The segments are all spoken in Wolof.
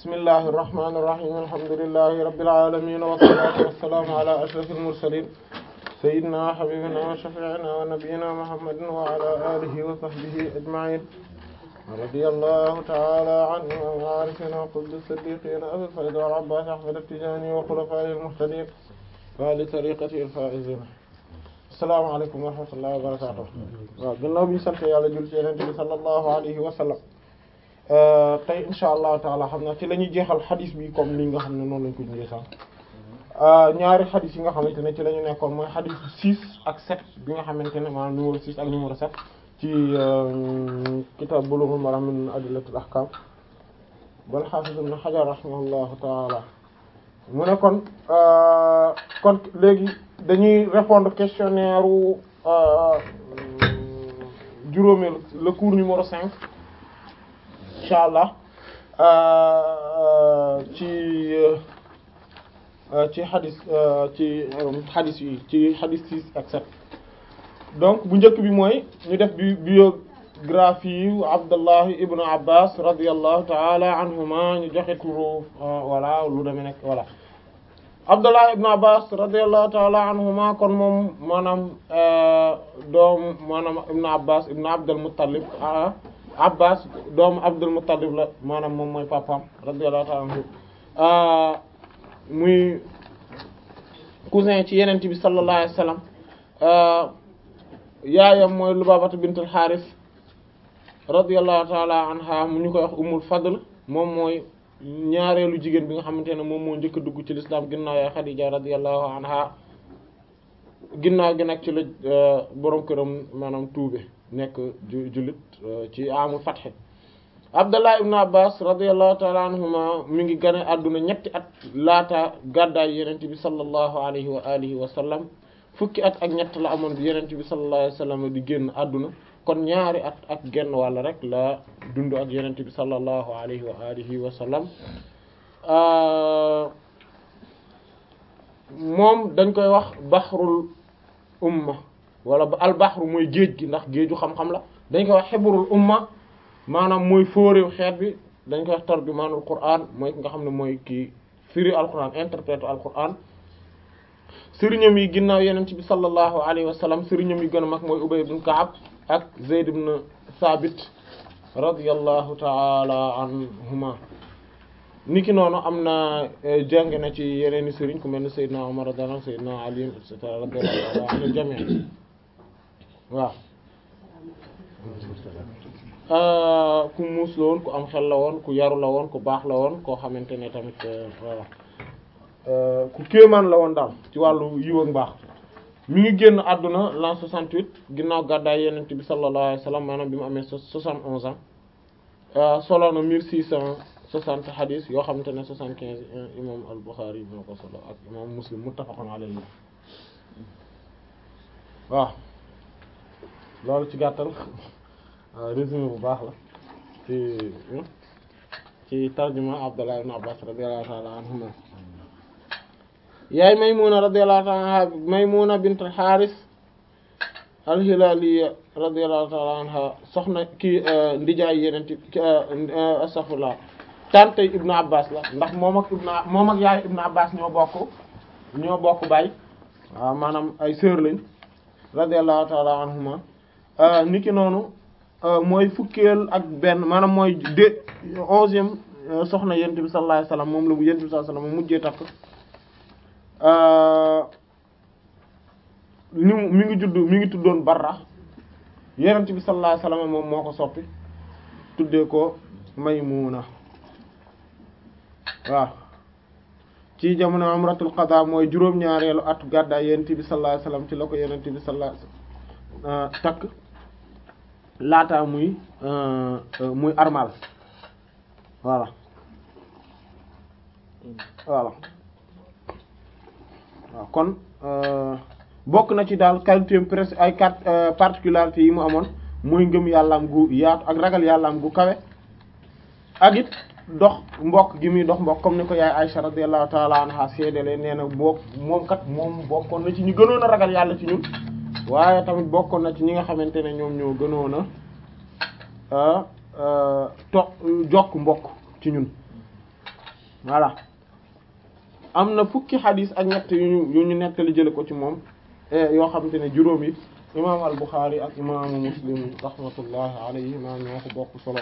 bismillahi irrahmani irrahim alhamdulillahi rabbil alamin wassalatu wassalamu ala ashrafil mursalin sayyidina habibina wa shafi'ina wa nabiyyina muhammadin wa ala alihi wa sahbihi ajma'in radiyallahu ta'ala anhu wa arifina qutbi siddiqin abil fayd wal abbas ahmad at-tijani wa khulafaihi al-muhtadin wa li tariqati al-faizin assalamu alaykum wa rahmatullahi wa barakatuh waaw gannaaw bi ñu sant yàlla jul ci yonent bi sallallahu alayhi wa sallam tey insha allahu taala xam naa ci la ñuy jeexal xadis bi comme li nga xam ne noonu lañ ko jëlee sax ñaari xadis yi nga xamante ne ci la ñu nekkoon mooy xadis 6 ak 7 bi nga xamante ne maanaam numéro 6 ak numéro 7 ci kitab Bulughul Maram min adillatil ahkam bal hafiz ibn Hajar rahimahullahu taala mu ne kon kon léegi dañuy répondre questionnaire u juróomeel le cours numéro 5 incha allah ci ci xadis ci xadis yi ci xadis six ak sept donc bu njëkk bi mooy ñu def bi biographie yu Abdallah ibnu Abbas radiyallahu taala anhuma ñu joxe turu voilà lu demee nekk voilà Abdallah ibnu Abbas radiyallahu taala anhuma kon moom maanaam doom maanaam ibnu Abbas ibnu Abdul Muttalib Abbas doomu Abdul Muttalib la maanaam moom mooy papaam radiyallahu ta'ala anhu muy cousin ci yenent bi sallallahu alayhi wasallam yaayam mooy Lubabata bintul Haris radiyallahu ta'ala anha mu ñu koy wax Ummul Fadl moom mooy ñaareelu jigéen bi nga xamante ne moom moo njëkk a dugg ci lislaam ginnaaw yaay Xadija radiyallahu anha ginnaaw gi nag ci la borom këram maanaam tuube nekk jullit ci amul fatxe Abdallah ibn Abbas radiyallahu ta'ala anhuma mi ngi gane àdduna ñetti at laata gàddaay yenent bi sallallahu alayhi wa alihi wa sallam fukki at ak ñett la amoon bi yenent bi sallallahu alayhi wa sallam di génn àdduna kon ñaari at ak genn wàll rek la dund ak yenent bi sallallahu alayhi wa alihi wa sallam moom dañ koy wax baxrul umma wala al baxru mooy géej gi ndax géeju xam-xam la dañ koy wax xibrul umma maanaam mooy fóoréew xeet bi dañ koy wax tarjumaanul qur'an mooy ki nga xam ne mooy kii firi alquran interprète alquran sëriñam yi ginnaaw yeneen ci bi sallallahu alayhi wa sallam sëriñam yi gën a mag mooy Ubay ibn Ka'ab ak Zayd ibn Thabit radiyallahu ta'ala anhuma niki noonu am na jàng na ci yeneeni sëriñ ku mel ne Seydina Umar radiyallahu anhu Seydina Ali et cetera radiyallahu anhu jami' waaw ku muus la woon ku am xel la woon ku yaru la woon ku baax la woon koo xamante ne tamit voilà ku kéemaan la woon daal ci wàllu yiw ak mbaax mi ngi génn àdduna l'an 68 ginnaaw gàddaay Yonent bi sallallahu alayhi wasallam maanaam bi mu amee 71 ans solo na 1660 hadith yoo xamante ne 75 imam al-Bukhari moo ko solo ak imam Muslim muttafaqun alayhi waaw loolu ci gàttal résumé bu baax la ci ci tarjuma Abdullah ibn Abbas radiyallahu ta'ala anhuma yaay Maymuna radiyallahu ta'ala anha Maymuna bint al-Haris al-Hilaliya radiyallahu ta'ala anha soxna kii ndijaay yeneen ci astaghfirullah tante Ibn Abbas la ndax moom ak Ibn moom ak yaay Ibn Abbas ñoo bokk ñoo bokk baay waaw maanaam ay sœur lañ radiyallahu ta'ala anhuma niki noonu mooy fukkeel ak benn maanaam mooy de onzième soxna yonent bi sallallahu alayhi wasallam moom la mu yonent bi sallallahu alayhi wasallam mujjee takk ni mi ngi judd mi ngi tuddoon Barra yonent bi sallallahu alayhi wasallam moom moo ko soppi tuddee ko Maymuna waaw ci jamono umratul qada mooy juróom-ñaareelu at gàddaay yonent bi sallallahu alayhi wasallam ci la ko yonent bi sallallahu alayhi wasallam takk laata muy muy armal voilà voilà waaw kon bokk na ci daal qualité presque ay quatre particularités yi mu amoon muy ngëm yàllaam gu yaatu ak ragal yàllaam gu kawe ak it dox mbokk gi muy dox mbokk comme ni ko yaay Aisha radiyallahu ta'ala anha seedale nee na bokk moom kat moom bokkoon na ci ñu gënoon a ragal yàlla ci ñun waaye tamit bokkoon na ci ñi nga xamante ne ñoom ñoo gënoon a to jokk mbokk ci ñun voilà am na fukki xadis ak ñett yu ñu yu ñu nettali jële ko ci moom yoo xamante ne juróom yi imaam al Buxaari ak imaamu Muslim rahmatullahi alayhima ñoo ko bokk solo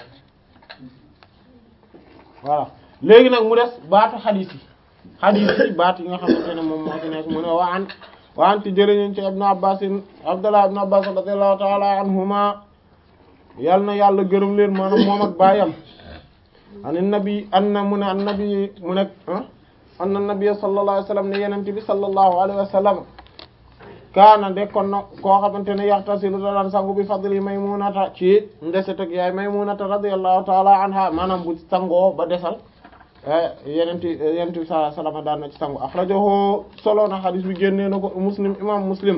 voilà léegi nag mu des baatu xadis yi xadis yi baat yi nga xamante ne moom moo ci nekk mu ne wa an wa an ti jëriñun ci ibnu abbasin abdullah ibnu abbas radiyallahu ta'ala anhuma yal na yàlla gërëm leen maanaam moom ak baayam an nabi an na mu ne an nabi mu nekk an na nabi sallallahu alayhi wa sallam ne yenente bi sallallahu alayhi wa sallam kaana dekkoon na koo xamante ne yaxtasilu da daan sangu bi fadli maymunata ci ndeset ak yaay maymunata radiyallahu ta'ala anha maanaam bu sangoo ba desal yenenti yenenti bi sallallahu alayhi wa sallam daan na ci sangu akhrajahu solo na hadis bi génnee na ko muslim imam muslim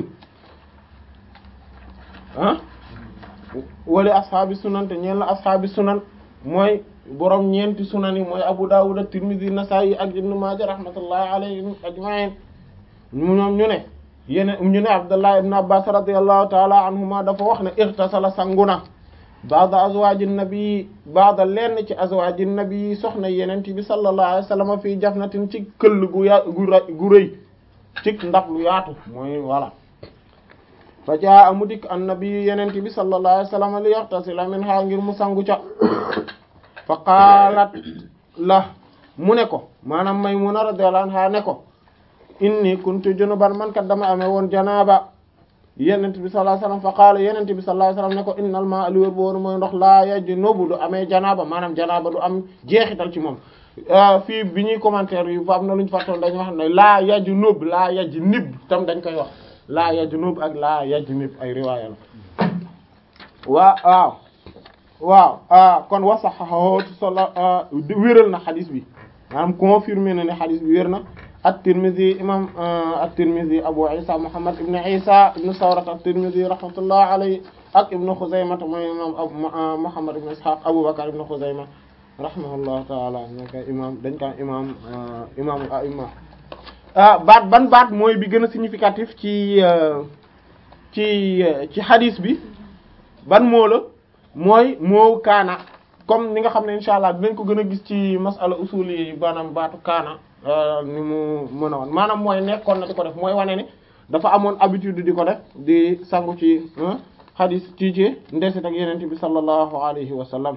ah wali ashaabi sunan te ñeen la ashaabi sunan mooy borom ñeenti sunan yi mooy Abu Dawud ak Tirmidhi Nasa'i ak Ibn Maaja rahmatullahi alayhim ajma'in ñoom ñu ne yene ñu ne Abdullah ibn Abbas radiyallahu ta'ala anhuma dafa wax ne ightasala sanguna ba'da azwajin nabi ba'da lenn ci azwajin nabi soxna yenente bi sallallahu alayhi wasallam fii jafnatin ci këll gu ya gu rëy ci ndab lu yaatu mooy voilà fa jaa amu dikk annabi yenente bi sallallahu alayhi wasallam li yaxtasila minha ngir mu sangu ca fa qaalat la mu ne ko maanaam Maymuna radiyallahu anha ne ko inni kuntu junuban man kat dama amee woon janaaba yenente bi sallallahu alayhi wasallam fa qaala yenente bi sallallahu alayhi wasallam ne ko innal ma'a li wér boonu mooy ndox laa yajnubu du amee janaaba maanaam janaaba du am jeexital ci moom fii bi ñuy commentaire yi fa am na lu ñu fàttoon dañu wax ne laa yajnub laa yajnib tam dañ koy wax laa yajnub ak laa yajnib ay riwaaya la waa waaw waaw kon wasaxahu solo wéral na xadis bi maanaam confirmé na ne xadis bi wér na at-Tirmidhi imam at-Tirmidhi Abu Isa Muhammad ibn Isa ibn Sawrat at-Tirmidhi rahmatullah alayhi ak ibn Khuzaymah mooy imam Muhammad ibn Ishaq Abu Bakr ibn Khuzaymah rahimahullahu ta'ala ñoo koy imam dañ koy imam imam a'imma baat ban baat mooy bi gën a significatif ci ci ci hadis bi ban moo la mooy moo kaana comme ni nga xam ne insha allah dinañ ko gën a gis ci masala usul yi maanaam baatu kaana ni mu mën a wan maanaam mooy nekkoon na di ko def mooy wane ne dafa amoon habitude di ko def di sangu ci hadis ci ci ndeset ak yenente bi sallallahu alayhi wa sallam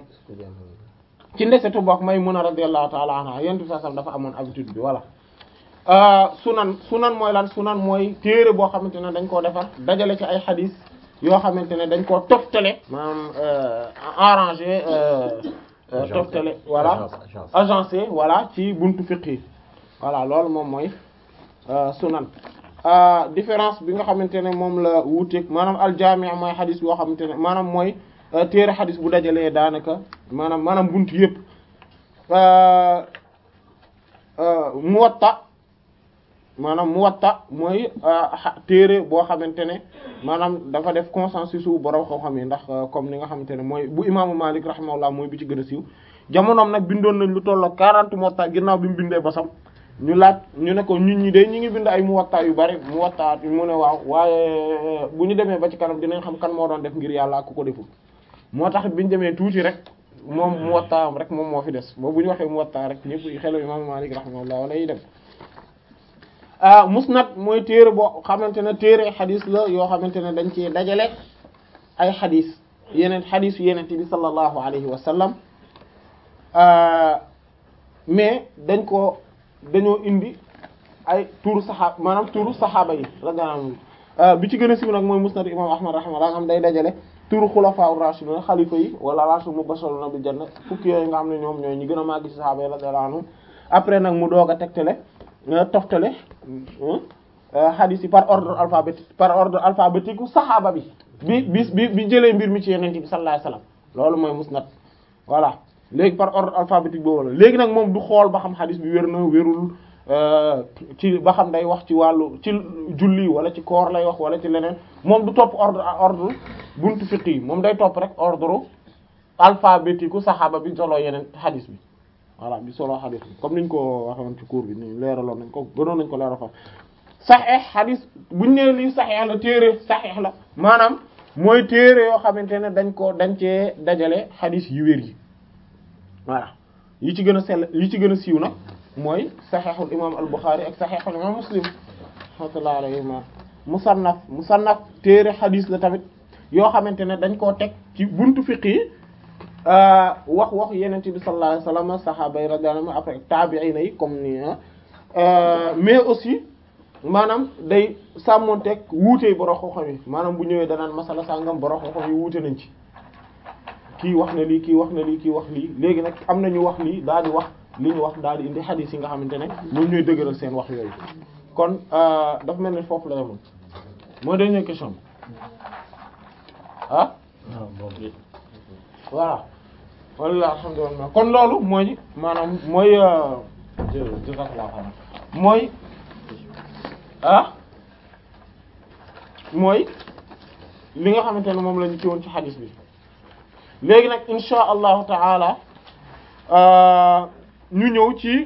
ci ndesetu bokk Maymuna radiyallahu ta'ala anha yenente bi sallallahu dafa amoon habitude bi voilà sunan sunan mooy lan sunan mooy téere boo xamante ne dañ koo defar dajale ci ay xadis yoo xamante ne dañ koo toftale maanaam arrangé toftale voilà agencé voilà ci buntu fiqh yi voilà loolu moom mooy sunan différence bi nga xamante ne moom la wuuteeg maanaam aljami' mooy xadis boo xamante ne maanaam mooy téere xadis bu dajalee daanaka maanaam maanaam buntu yëpp muwatta maanaam muwatta mooy téere boo xamante ne maanaam dafa def consensus su borom xam-xam yi ndax comme ni nga xamante ne mooy bu imaamu Malik rahimahullah mooy bi ci gën a siiw jamonoom nag bindoon nañ lu tolloo 40 muwatta ginnaaw bi mu bindee basam ñu laaj ñu ne ko ñun ñi de ñu ngi bind ay muwatta yu bari muwatta mu ne waaw waaye bu ñu demee ba ci kanam dinañ xam kan moo doon def ngir yàlla ku ko deful moo tax bi ñu demee tuuti rek moom muwatta am rek moom moo fi des boobu bu ñu waxee muwatta rek ñëpp xelu imaamu Malik rahimahullah wala yi dem musnad mooy téere boo xamante ne téere xadis la yoo xamante ne dañ ci dajale ay xadis yeneen xadis yu yeneen bi sallallahu alayhi wa sallam mais dañ ko dañoo indi ay turu saxaaba maanaam turu saxaaba yi radiyallahu bi ci gën a siiw nag mooy musnad imam ahmad rahimahullah nga xam day dajale turu xulafaa rashidun xalifa yi wala rashid mubashiruna bil janna fukki yooyu nga xam ne ñoom ñooy ñi gën a màgg ci saxaaba yi radiyallahu anhum après nag mu doog a tegtale toftale hadith yi par ordre alphabétique par ordre alphabétique saxaaba bi bi bi bi bi jëlee mbir mi ci yeneen bi sallallahu alayhi wasallam loolu mooy musnad voilà léegi par ordre alphabétique boobu la léegi nag moom du xool ba xam hadith bi wér na wérul ci ba xam day wax ci wàllu ci julli wala ci koor lay wax wala ci leneen moom du topp ordre ordre buntu fiqh yi moom day topp rek ordre alphabétique saxaaba bi solo yeneen hadith bi voilà bi solo hadith bi comme niñ ko waxoon ci cours bi ni leeraloon nañ ko gënoon nañ ko leeral fa saxeex hadith buñ nee lii saxeex la téere saxeex la maanaam mooy téere yoo xamante ne dañ ko dañ cee dajale hadith yu wér yi voilà yi ci gën a sell yi ci gën a siiw nag mooy saxeexul imam al Bukhari ak saxeexul imam Muslim rahmatullahi alayhima musannaf musannaf téere xadiis la tamit yoo xamante ne dañ koo teg ci buntu fiqh yi wax wax yeneen bi sallallahu alayhi wasallam sahaaba yi radiyallahu anhum après tabi'ina yi comme ni mais aussi maanaam day sàmmonteeg wuutey borom xam-xam yi maanaam bu ñëwee danaan masala sàngam borom xam-xam yi wuute nañ ci kii wax na lii kii wax na lii kii wax lii léegi nag am na ñu wax lii daal di wax li ñu wax daal di indi xadiis yi nga xamante ne ñoom ñooy dëgëral seen wax yooyu kon dafa mel ni foofu la yemoon mooy dernière question ah voilà walla alhamdulillah kon loolu mooy maanaam mooy mooy ah mooy li nga xamante ne moom la ñu ci woon ci xadis bi léegi nag insha allahu taala ñu ñëw ci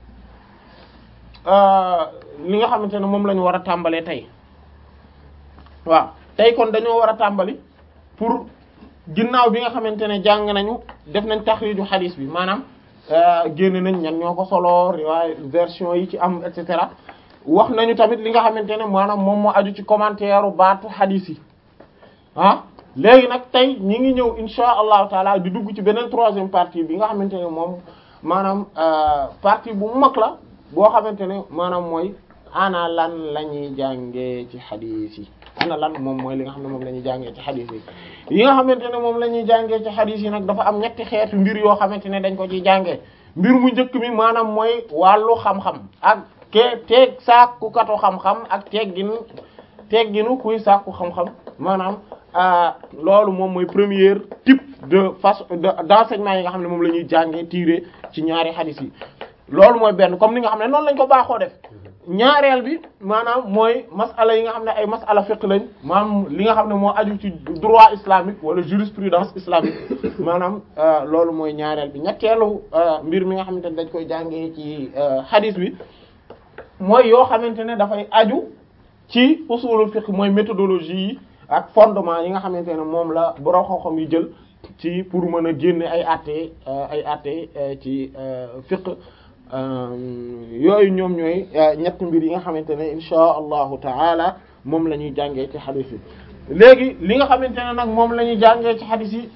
li nga xamante ne moom la ñu war a tàmbalee tey waaw tey kon dañoo war a tàmbali pour ginnaaw bi nga xamante ne jàng nañu def nañ taxriiju xadis bi maanaam génn nañ ñan ñoo ko solo riwaay version yi ci am et cetera wax nañu tamit li nga xamante ne maanaam moom moo aju ci commentaire baatu xadis yi ah léegi nag tey ñi ngi ñëw insha allahu taala di dugg ci beneen troisième partie bi nga xamante ne moom maanaam partie bu mag la boo xamante ne maanaam mooy ana lan la ñuy jàngee ci xadis yi ana lan moom mooy li nga xam ne moom la ñuy jàngee ci xadis yi yi nga xamante ne moom la ñuy jàngee ci xadis yi nag dafa am ñetti xeetu mbir yoo xamante ne dañ ko ciy jàngee mbir mu njëkk mi maanaam mooy wàllu xam-xam ak ke teeg sàkku katu xam-xam ak teggin tegginu kuy sàkku xam-xam maanaam loolu moom mooy premier type de façon d'enseignement yi nga xam ne moom la ñuy jàngee tirer ci ñaari xadis yi loolu mooy benn comme ni nga xam ne noonu lañ ko baaxoo def ñaareel bi maanaam mooy masala yi nga xam ne ay masala fiqh lañ maanaam li nga xam ne moo aju ci droit islamique wala jurisprudence islamique maanaam loolu mooy ñaareel bi ñetteelu mbir mi nga xamante ne dañ koy jàngee ci hadith bi mooy yoo xamante ne dafay aju ci usulul fiqh mooy méthodologie yi ak fondement yi nga xamante ne moom la borom xam-xam yi jël ci pour mën a génne ay àtte ay àtte ci fiqh yooyu ñoom ñooy ñett mbir yi nga xamante ne insha allahu taala moom la ñuy jàngee ci xadis yi léegi li nga xamante ne nag moom la ñuy jàngee ci xadis yi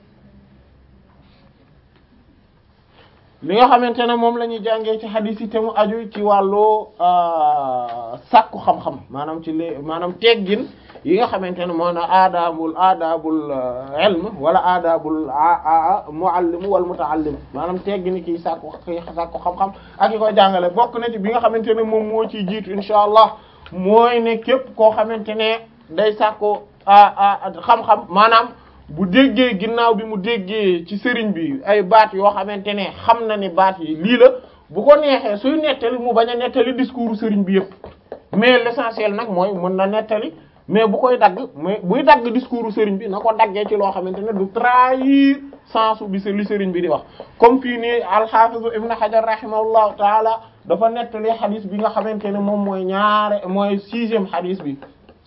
li nga xamante ne moom la ñuy jàngee ci xadis yi te mu aju ci wàllu sàkku xam-xam maanaam ci lé maanaam teggin yi nga xamante ne moo na aadaabul aadaabul ilm wala aadaabul muallim wal mutaallim maanaam teggini kii sàkku kii sàkku xam-xam ak yi koy jàngale bokk na ci bi nga xamante ne moom moo ciy jiitu insha allah mooy ne képp koo xamante ne day sàkku xam-xam maanaam bu déggee ginnaaw bi mu déggee ci sëriñ bi ay baat yoo xamante ne xam na ni baat yi lii la bu ko neexee suy nettali mu bañ a nettali discours sëriñ bi yëpp mais l'essentiel nag mooy mën na nettali mais bu koy dagg mais buy dagg discours sëriñ bi na ko daggee ci loo xamante ne du trahir sensu bi li sëriñ bi di wax comme fii nii al-Hafiz Ibn Hajar rahimahullahu taala dafa nettali xadis bi nga xamante ne moom mooy ñaare mooy sixième xadis bi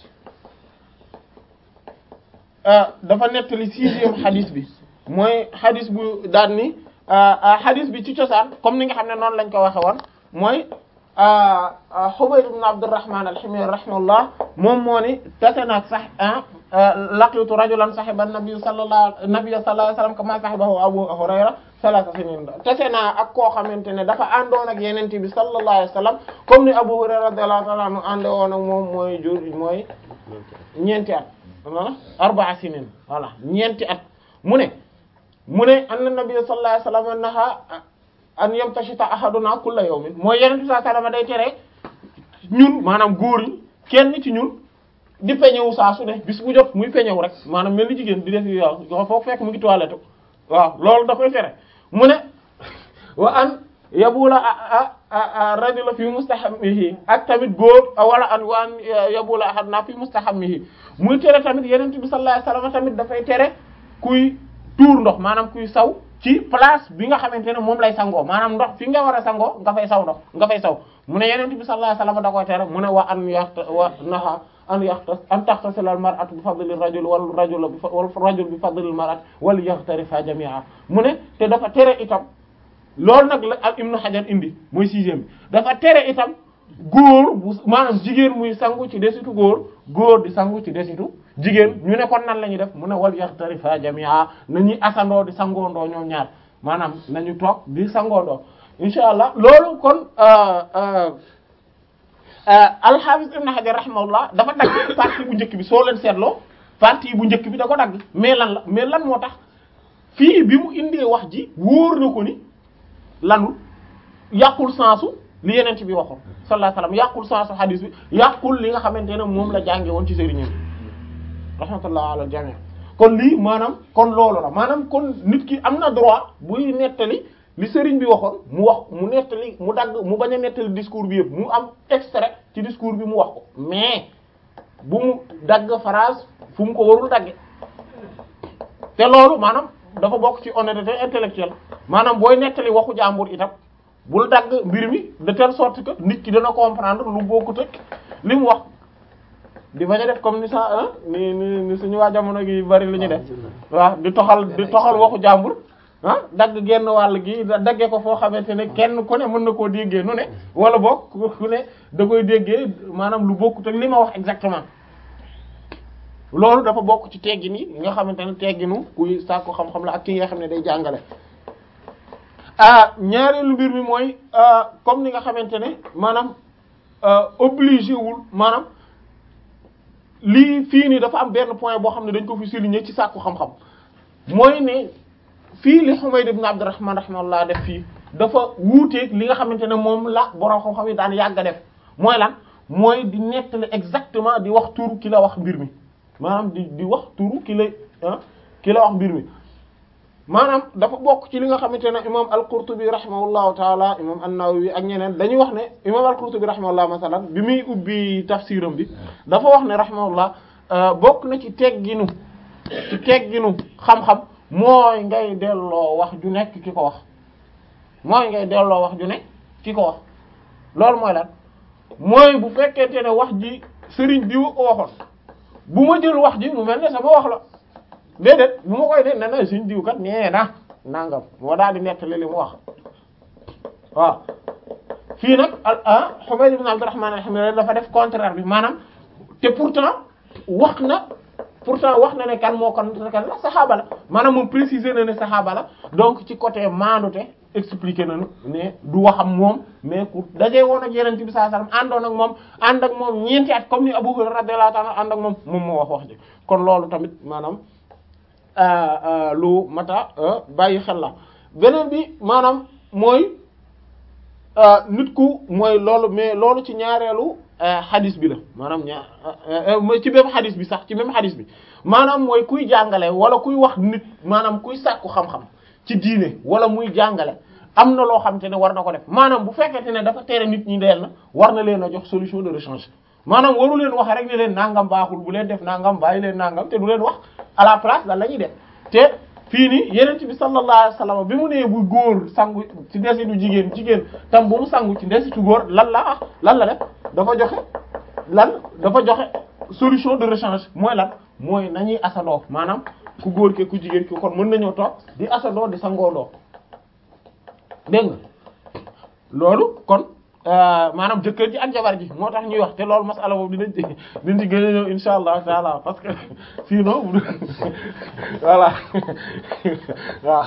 dafa nettali sixième xadis bi mooy xadis bu daan ni xadis bi ci cosaan comme ni nga xam ne noonu lañ ko waxe woon mooy Humayd ibn Abdurrahman al-Himyari rahimahullah moom moo ni tase naag sax laqitu rajulan sahiba nabi sallallahu nabi sallallahu alayhi wasallam kama sahibahu Abu Hurayra salasa sinin tase naa ak koo xamante ne dafa àndoon ak yenente bi sallallahu alayhi wasallam comme ni Abu Hurayra radiyallahu ta'ala anhu ànde woon ak moom mooy jur mooy ñeenti at wala arba'a sinin voilà ñeenti at mu ne mu ne anna nabi sallallahu alayhi wasallam naha an yamtashita ahaduna kulla yawmin mooy yeneen bi sallallahu alayhi wasallam day tere ñun maanaam góor ñi kenn ci ñun di peñewu saa su ne bis bu jot muy peñewu rek maanaam mel ni jigéen di def yu waaw foofu fekk mu ngi toilette waaw loolu da koy tere mu ne wa an yabula rajula fi mustahammihi ak tamit góor wala an wa an yabula ahaduna fi mustahammihi muy tere tamit yeneen bi sallallahu alayhi wasallam tamit dafay tere kuy tuur ndox maanaam kuy saw ci place bi nga xamante ne moom lay sangoo maanaam ndox fi nga war a sangoo nga fay saw ndox nga fay saw mu ne yeneen bi sallallahu alayhi wasallam da koy tere mu ne wa an yaxta wa naha an yaxta an taxtasila al mar'atu bi fadli rajul wal rajul bi wal rajul bi fadli al mar'ati wal yaxtarifa jami'a mu ne te dafa tere itam loolu nag la ak Ibnu Hajar indi mooy sixième bi dafa tere itam góor bu maanaam jigéen muy sangu ci desitu góor góor di sangu ci desitu jigéen ñu ne kon nan la ñuy def mu ne wal yaxtarifa jamia nañuy asandoo di sangoondoo ñoom ñaar maanaam nañu toog di sangoondoo insha allah loolu kon al-Hafiz Ibn Hajar rahimahullah dafa dagg partie bu njëkk bi soo leen seetloo partie bu njëkk bi da ko dagg mais lan la mais lan moo tax fii bi mu indee wax ji wóor na ko ni lanul yàqul sensu li yeneen bi waxoon sallallahu alayhi wasallam yàqul sensu hadith bi yàqul li nga xamante ne moom la jànge woon ci sëriñam rahmatullah ala jami kon lii maanaam kon loolu la maanaam kon nit ki am na droit buy nettali li sëriñ bi waxoon mu wax mu nettali mu dagg mu bañ a nettali discours bi yëpp mu am extrait ci discours bi mu wax ko mais bu mu dagg phrase fu mu ko warul dagge te loolu maanaam dafa bokk ci honnêteté intellectuelle maanaam booy nettali waxu jàmbur itam bul dagg mbir mi de telle sorte que nit ki dana comprendre lu bokkut ak li mu wax di bañ a def comme ni sa ni ni ni suñu waa jamono gi bari lu ñu def waaw di toxal di toxal waxu jàmbur ah dagg genn wàll gi daggee ko foo xamante ne kenn ku ne mën na koo déggee nu ne wala boog ku ne da koy déggee maanaam lu bokkut ak li ma wax exactement loolu dafa bokk ci teggin yi nga xamante ne tegginu kuy sàkku xam-xam la ak ki nga xam ne day jàngale ah ñaareelu mbir mi mooy comme ni nga xamante ne maanaam obligé wul maanaam lii fii nii dafa am benn point boo xam ne dañ ko fi souligner ci sàkku xam-xam mooy ne fii li Humayd ibn Abdurrahman rahimahullah def fii dafa wuuteeg li nga xamante ne moom la borom xam-xam yi daan yàgg a def mooy lan mooy di nettali exactement di wax turu ki la wax mbir mi maanaam di di wax turu ki la ah ki la wax mbir mi maanaam dafa bokk ci li nga xamante ne imam al-Qurtubi rahimahullahu taala imam an-Nawawi ak ñeneen dañuy wax ne imam al-Qurtubi rahimahullah masalan bi muy ubbi tafsiram bi dafa wax ne rahimahullah bokk na ci tegginu ci tegginu xam-xam mooy ngay delloo wax ju nekk ki ko wax mooy ngay delloo wax ju nekk ki ko wax loolu mooy lan mooy bu fekkente ne wax ji sëriñ diw ko waxoon bu ma jël wax ji mu mel ne sama wax la déedéet bu ma koy def ne na sëriñ diw kat nee na nangam moo daal di nettali li mu wax waaw fii nag ah Humayd ibn Abdurrahman al-Himyari dafa def contraire bi maanaam te pourtant wax na pourtant wax na ne kan moo kon kan la saxaaba la maanaam moom préciser na ne saxaaba la donc ci côté maandute expliqué nañu ne du waxam moom mais ku dajee woon ak yeneen bi sallallahu alayhi wasallam àndoon ak moom ànd ak moom ñeenti at comme ni Abu Hurayra radiyallahu ta'ala ànd ak moom moom moo wax wax ji kon loolu tamit maanaam lu mata bàyyi xel la beneen bi maanaam mooy nit ku mooy loolu mais loolu ci ñaareelu xadis bi la maanaam ñaar ci même xadis bi sax ci même xadis bi maanaam mooy kuy jàngale wala kuy wax nit maanaam kuy sàkku xam-xam ci diine wala muy jàngale am na loo xamante ne war na ko def maanaam bu fekkente ne dafa tere nit ñi deel na war na leen a jox solution de rechange maanaam waru leen wax rek ne leen nangam baaxul bu leen def nangam bàyyi leen nangam te du leen wax à la place lan la ñuy def te fii nii yeneen bi sallallahu alayhi wasallam bi mu nee bu góor sangu ci desitu jigéen jigéen tam bu mu sangu ci desitu góor lan la ah lan la def dafa joxe lan dafa joxe solution de rechange mooy lan mooy nañuy asandoo maanaam ku góor ke ku jigéen ki kon mën nañoo toog di asandoo di sangoondoo dégg nga loolu kon maanaam jëkkër ji ak jabar ji moo tax ñuy wax te loolu masala boobu dinañ ci dinañ ci gën a ñëw insha allah taala parce que sinon voilà waaw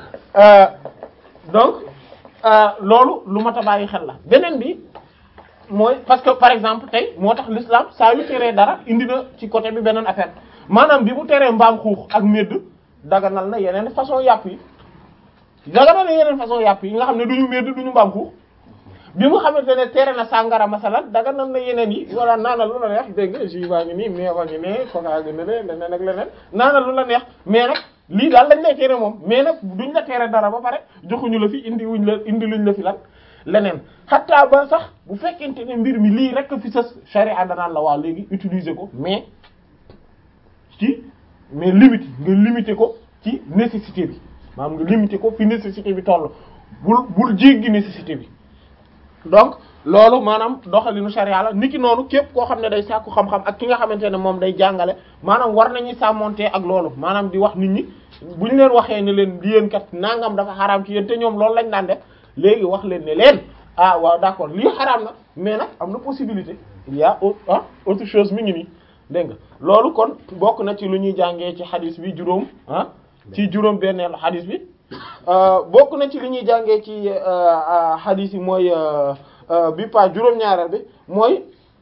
donc loolu lu mat a bàyyi xel la beneen bi mooy parce que par exemple tey moo tax l'islam saa yu teree dara indi na ci côté bi beneen affaire maanaam bi mu teree mbaam xuux ak médd daganal na yeneen façon yàpp yi daganal na yeneen façon yàpp yi nga xam ne duñu médd duñu mbaam xuux bi mu xamante ne tere na sàngara masalan daganal na yeneen yi wala naanal lu la neex dégg nga jus baa ngi nii meewa ngi ne coca ngi ne leneen ak leneen naanal lu la neex mais nag lii daal lañ lay tere moom mais nag duñ la tere dara ba pare joxuñu la fi indi wuñ la indi luñ la fi lan leneen xataa ba sax bu fekkente ne mbir mi lii rek fi sës charia danaan la waaw léegi utiliser ko mais ci mais limite nga limiter ko ci nécessité bi maanaam nga limiter ko fi nécessité bi toll bul bul jéggi nécessité bi donc loolu maanaam doxalinu sharia la niki noonu képp koo xam ne day sàkku xam-xam ak ki nga xamante ne moom day jàngale maanaam war nañuy sàmmonte ak loolu maanaam di wax nit ñi bu ñu leen waxee ne leen di yéen kat nangam dafa xaraam ci yéen te ñoom loolu lañ daan def léegi wax leen ne leen ah waaw d'accord lii xaraam na mais nag am na possibilité il y a ah autre chose mi ngi nii dégg nga loolu kon bokk na ci lu ñuy jàngee ci xadis bi juróom ah ci juróom benneelu xadis bi bokk na ci li ñuy jàngee ci xadis yi mooy bi pa juróom-ñaareel bi mooy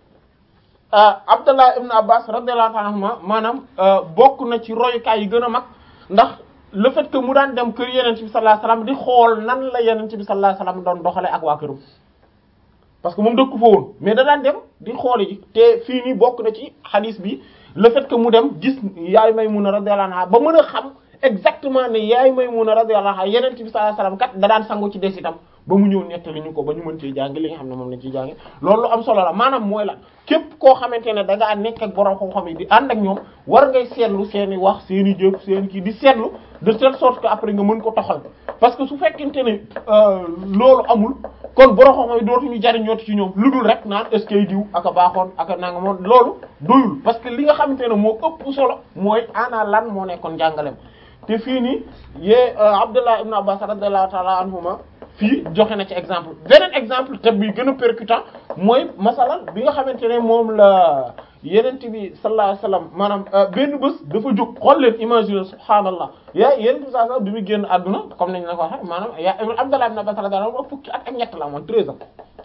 Abdallah ibn Abbas radiyallahu anhuma maanaam bokk na ci royukaay yi gën a mag ndax le fait que mu daan dem kër yeneen bi sallallahu alayhi wasallam di xool nan la yeneen bi sallallahu alayhi wasallam doon doxale ak waa këram parce que moom dëkku fa woon mais da daan dem di xool ji te fii nii bokk na ci xadis bi le fait que mu dem gis yaay Maymuna radiyallahu anha ba mën a xam exactement ne yaay Maymuna radiyallahu anha yeneen bi sallallahu alayhi wasallam kat da daan sangu ci des itam ba mu ñëw nettali ñu ko ba ñu mën cee jàng li nga xam ne moom lañ ciy jàng loolu lu am solo la maanaam mooy lan képp koo xamante ne da ngaa nekk ak borom xam-xam yi di ànd ak ñoom war ngay seetlu seen i wax seen i jëf seen i kii di seetlu de telle sorte que après nga mën ko toxal parce que su fekkente ne loolu amul kon borom xam-xam yi dootuñu jariñooti ci ñoom lu dul rek naan est-ce que diw aka baaxoon aka nanga moom loolu doyul parce que li nga xamante ne moo ëpp solo mooy ana lan moo nekkoon jàngalem te fii nii yee Abdullah ibn Abbas radiyallahu ta'ala anhuma fii joxe na ci exemple beneen exemple te bi gën a percutant mooy masalan bi nga xamante ne moom la yenent bi sallallahu alayhi wasallam maanaam benn bés dafa jóg xool leen imaginer subhaanallah yaa yenent bi sallallahu alayhi wasallam bi muy génn àdduna comme nañ la ko waxe maanaam yaa Abdallah ibn Abbas radiyallahu anhu fukki at ak ñett la amoon treize ans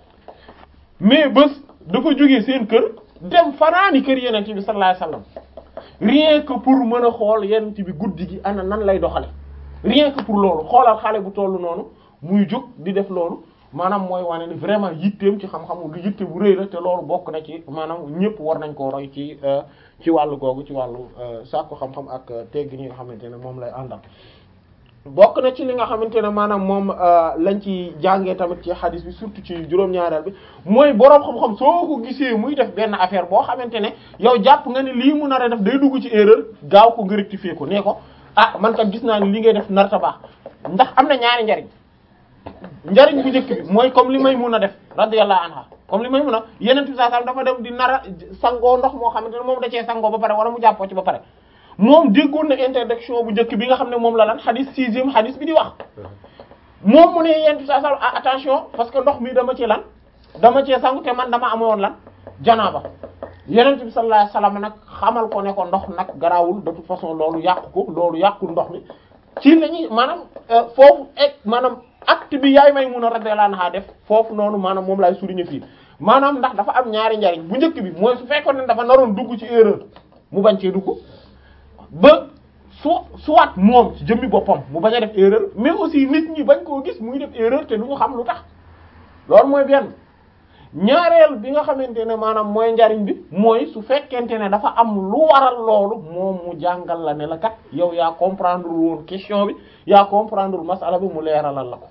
mais bés dafa jógee seen kër dem fanaani kër yenent bi sallallahu alayhi wasallam rien que pour mën a xool yenent bi guddi gi ana nan lay doxale rien que pour loolu xoolal xale bu tollu noonu muy jóg di def loolu maanaam mooy wane ni vraiment yitteem ci xam-xamu lu yitte bu rëy la te loolu bokk na ci maanaam ñëpp war nañ koo roy ci ci wàllu googu ci wàllu sàkku xam-xam ak tegg ñi nga xamante ne moom lay àndal bokk na ci li nga xamante ne maanaam moom lañ ci jàngee tamit ci hadith bi surtout ci juróom-ñaareel bi mooy boroom xam-xam soo ko gisee muy def benn affaire boo xamante ne yow jàpp nga ni lii mu nar a def day dugg ci erreur gaaw ko nga rectifier ko nee ko ah man kat gis naa ni li ngay def narta baax ndax am na ñaari njariñ njariñ bu njëkk bi mooy comme li may mun a def radiyallahu anha comme li may mun a yeneen bi saa dafa dem di nara sangoo ndox moo xamante ne moom da cee sangoo ba pare wala mu jàppoo ci ba pare moom déggoon na interdiction bu njëkk bi nga xam ne moom la lan xadis sixième xadis bi di wax moom mu ne yeneen bi saa attention parce que ndox mi dama ci lan dama cee sangu te man dama amoon lan janaaba yeneen bi sallallahu alayhi wasallam nag xamal ko ne ko ndox nag garaawul de toute façon loolu yàqu ko loolu yàqul ndox mi ci lañuy maanaam foofu ek maanaam acte bi yaay may mun a radiyallahu anha def foofu noonu maanaam moom laay souligner fii maanaam ndax dafa am ñaari njariñ bu njëkk bi mooy su fekkoon ne dafa naroon dugg ci erreur mu bañ cee dugg ba su soit moom ci jëmmi boppam mu bañ a def erreur mais aussi nit ñi bañ koo gis muy def erreur te du ñu xam lu tax loolu mooy benn ñaareel bi nga xamante ne maanaam mooy njariñ bi mooy su fekkente ne dafa am lu waral loolu moom mu jàngal la ne la kat yow yaa comprendre woon question bi yaa comprendre masala bi mu leeralal la ko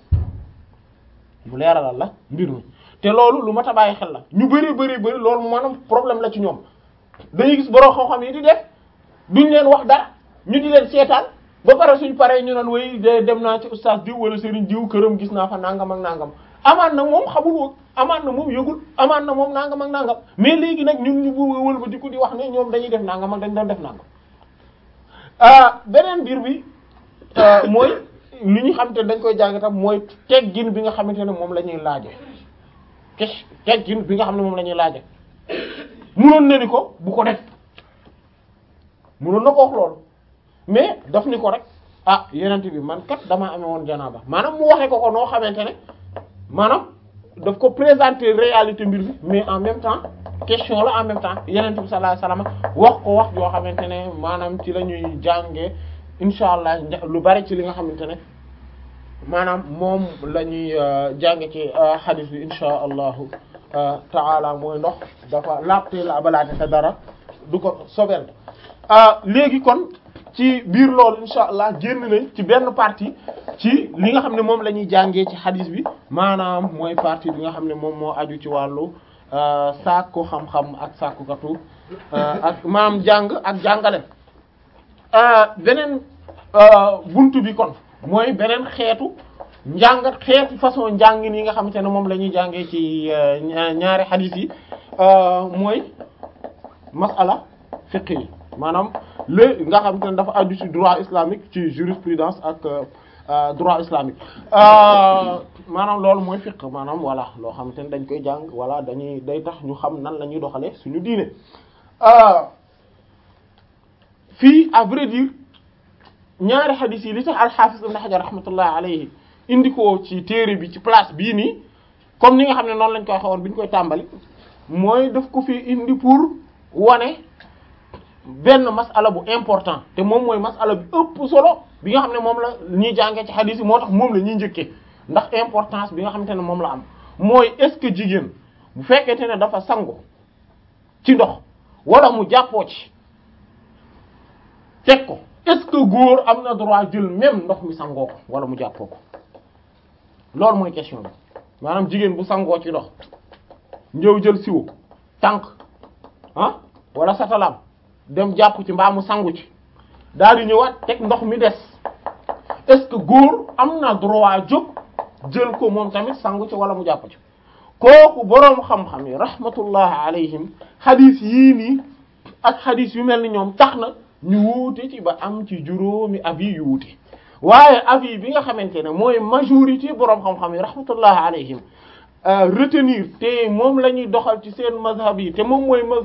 mu leeralal la mbir mi te loolu lu mat a bàyyi xel la ñu bari bari bari loolu maanaam problème la ci ñoom dañuy gis borom xam-xam yi di def duñ leen wax dara ñu di leen seetaan ba pare suñ paree ñu naan way dem naa ci oustaz diw wala sëriñ diw këram gis naa fa nangam ak nangam amaan na moom xamul woon amaan na moom yëgul amaan na moom nangam ak nangam mais léegi nag ñun ñu bu wël ba di ko di wax ne ñoom dañuy def nangam ak dañ doon def nangam ah beneen biir bi mooy li ñu xamante ne dañ koy jàng tam mooy teggin bi nga xamante ne moom la ñuy laaje kes teggin bi nga xam ne moom la ñuy laaje munoon na ni ko bu ko def munoon na ko wax loolu mais daf ni ko rek ah yenent bi man kat damaa amee woon janaaba maanaam mu waxee ko ko noo xamante ne maanaam daf ko présenter réalité mbir bi mais en même temps question la en même temps yenent bi sallallahu alayhi wasallam wax ko wax yoo xamante ne maanaam ci la ñuy jàngee insha allah lu bari ci li nga xamante ne maanaam moom la ñuy jànge ci hadith bi insha allahu taala mooy ndox dafa laabte la abalaate te dara du ko sobel léegi kon ci biir loolu insha allah génn nañ ci benn partie ci li nga xam ne moom la ñuy jàngee ci hadith bi maanaam mooy partie bi nga xam ne moom moo aju ci wàllu sàkku xam-xam ak sàkkukatu ak maanaam jàng ak jàngale beneen buntu bi kon mooy beneen xeetu njàngat xeeti façon njàngin yi nga xamante ne moom la ñuy jàngee ci ñaari hadith yi mooy masala fiqh yi maanaam lé nga xamante ne dafa aju ci droit islamique ci jurisprudence ak droit islamique maanaam loolu mooy fiqh maanaam voilà loo xamante ne dañ koy jàng voilà dañuy day tax ñu xam nan la ñuy doxalee suñu diine fii à vrai dire ñaari hadith yi li tax al-Hafiz Ibn Hajar rahmatullah alayhi indi ko ci téere bi ci place bii nii comme ni nga xam ne noonu lañ koy xawoon bi ñu koy tàmbali mooy daf ko fi indi pour wane benn masala bu important te moom mooy masala bi ëpp solo bi nga xam ne moom la ñuy jàngee ci hadith yi moo tax moom la ñuy njëkkee ndax importance bi nga xamante ne moom la am mooy est-ce que jigéen bu fekkente ne dafa sangu ci ndox wala mu jàppoo ci teg ko est-ce que góor am na droit jël même ndox mi sangoo ko wala mu jàppoo ko loolu mooy question bi maanaam jigéen bu sangoo ci ndox njëw jël siwo tànk ah wala satalam dem jàpp ci mbaa mu sangu ci daal di ñëwaat teg ndox mi des est-ce que góor am na droit jóg jël ko moom tamit sangu ci wala mu jàpp ci kooku boroom xam-xam yi rahmatullah alayhim xadis yii nii ak xadis yu mel ni ñoom tax na ñu wuute ci ba am ci juróomi avis yu wuute waaye avis bi nga xamante ne mooy majorité boroom xam-xam yi rahmatullah alayhim retenir te moom la ñuy doxal ci seen mazhab yi te moom mooy